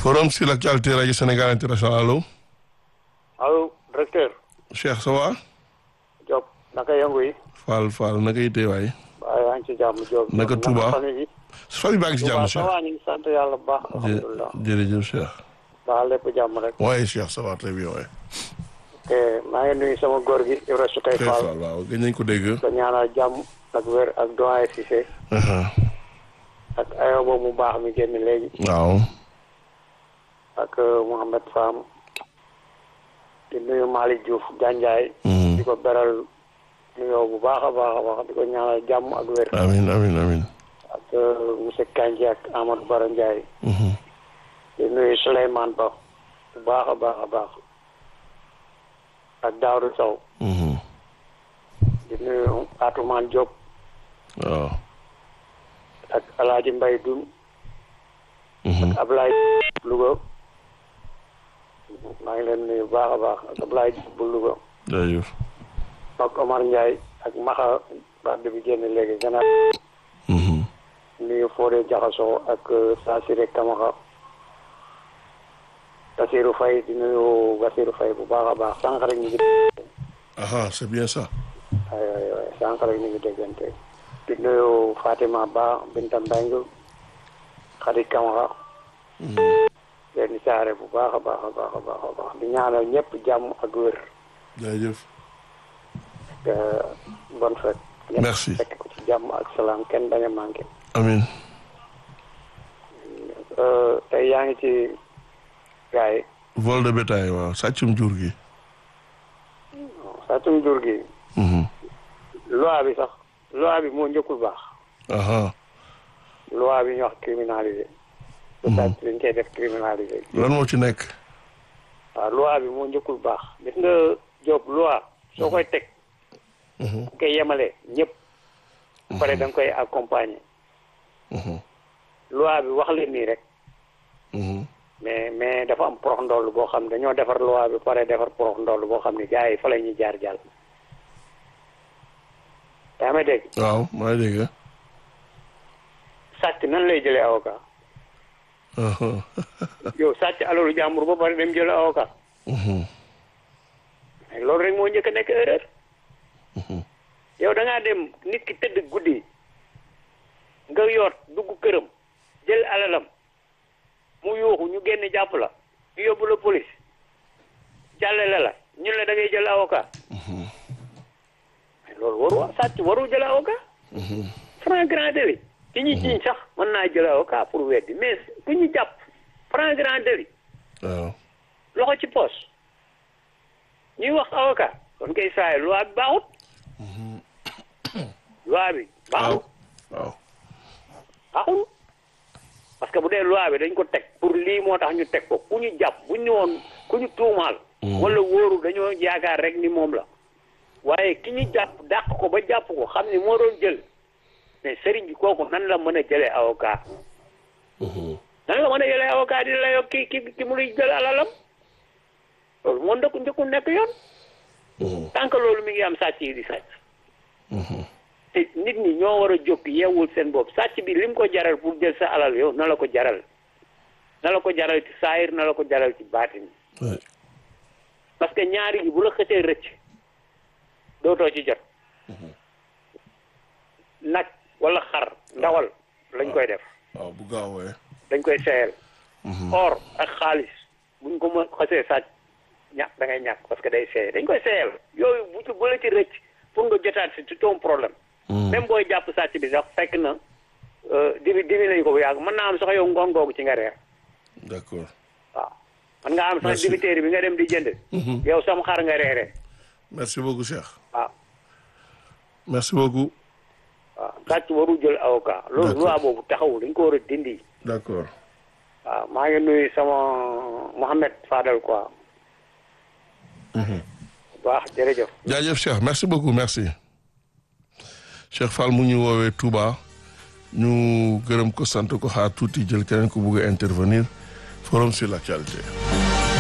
forum sur l'actualité rajo Sénégal international allo. allo directeur. Cheikh ça va. Diop naka yëngu yi. Fall Fall naka yitte waay. waaw yaa ngi ci jàmm Diop. naka Touba famille bi. famille baa ngi ci jàmm Touba Cheikh. ça va ñu ngi sant yàlla bu baax. alhamdulilah jërëjëf Cheikh. baax lépp jàmm rek. waaye Cheikh ça va très bien waay. te maa ngi nuyu sama góor gi Ibra Sukay Cheikh Fall. Fall waaw gëj nañ ko dégg. ko ñaanal jàmm ak wér ak doyen Cissé. ak ayoba mu baax mi génn léegi. waaw. ak Mouhamed Fam. di nuyu Malick Diouf Janjaay. di ko beral nuyoo bu baax a baax a baax di ko ñaanal jàmm ak wér. amin amin amin ak monsieur Kandji ak Amadou Bara Ndiaye. di nuyu Souleymane Ba bu baax a baax a baax. ak Daouda Sow. di nuyu Atoumane Diop waaw. ak El Hadj Mbaye Dun ak Ablaye Louga. maa ngi leen nuyu bu baax a baax ak Ablaye bu Louga. jërëjëf. ak Omar Ndiaye ak Maxa wax bi génn léegi gannaaw. nuyu Fodé Jaxasoo ak Sassiré Kamaxa. Basirou Faye di nuyu Basirou Faye bu baax a baax sànq rek ñu ngi. ah c'est bien ça. ay ay ay sànq rek ñu ngi déggante. di nuyu Fatima Ba Binta Mbengue Khady Kamaxa. leen saare bu baax a baax a baax a baax a baax di ñaanal ñëpp jàmm ak wér. jërëjëf. bonne fête. Merci. ñëpp fekk ko ci jàmm ak salaam kenn bañ a manqué. amin tey yaa ngi ci gars yi. vol de bétail waaw sàccum jur gi. sàccum jur gi. loi bi sax loi bi moo njëkkul baax. aha loi bi ñu wax criminalisé. lu sàcc dañ koy def criminalisé. lan moo ci nekk. waaw loi bi moo njëkkul baax. gis nga Diop loi soo koy teg. da koy yemale ñëpp. ba pare da nga koy accompagner. loi bi wax leen nii rek. mais mais dafa am porox ndoll boo xam ne dañoo defar loi bi pare defar porox ndoll boo xam ne gars yi fa la ñuy jaar jàll. yaa may dégg. waaw maa ngi dégg. sàcc nan lay jëlee avocat. yow sàcc alalu jàmbur ba pare dem jël avocat. mais loolu rek moo njëkk a nekk erreur. yow da ngaa dem nit ki tëdd guddi nga yoot dugg këram jël alalam mu yuuxu ñu génn jàpp la ñu yóbbu la police jàllale la ñun la da ngay jël avocat. mais loolu waru sàcc waru jël avocat. franc grand délit ki ñu jiiñ sax mën naa jël avocat pour weddi mais ku ñu jàpp franc grand délit waaw. loxo ci poos ñuy wax avocat kon kay saay loi bi baaxut loi bi waaw baaxut waaw. baaxul parce que bu dee loi bi dañ ko teg pour lii moo tax ñu teg ko ku ñu jàpp bu ñu woon ku ñu tuumaal wala wóoru dañoo yaakaar rek ni moom la waaye ki ñu jàpp dàq ko ba jàpp ko xam ni moo doon jël mais sëriñ bi kooku nan la mën a jëlee avocat nan la mën a jëlee avocat di la yokk ki ki ki mu nuy jël alalam loolu moo ndëkku njëkku nekk yoon tant que loolu mi ngi am sàcc yi di sàcc te nit ñi ñoo war a jóg yeewul seen bopp sàcc bi lim ko jaral pour jël sa alal yow na la ko jaral na la ko jaral ci saayir na la ko jaral ci baatin oui. parce que ñaari gi bu la xësee rëcc dootoo ci jot nag wala xar ndawal lañ koy def waaw bu gaawee. dañ koy seeyal or ak xaalis buñ ko mën xësee sàcc ñàkk da ngay ñàkk parce que day seey dañ koy seeyal yooyu bu ci bu la ci rëcc pour nga jotaat si c'est un problème même booy jàpp sàcc bi sax fekk na dibi dibi nañ ko bu yàgg mën naa am sax yow ngoon googu ci nga reer d'accord. waaw mën nga am sax Merci. dibiteeri bi nga dem di jënd yow sam xar nga reere merci beaucoup Cheikh. waaw merci beaucoup. waaw sàcc waru jël avocat loolu D'accord. loi boobu taxawul dañ ko war a dindi d'accord. waaw maa ngi nuyu sama Mohamed Fadel quoi bu baax jërëjëf jaajëf Cheikh merci beaucoup merci. Cheikh Fall mu ñu woowee Touba ñu gërëm ko sant ko xaar tuuti jël keneen ko bugg a intervenir forum sur l'actualité.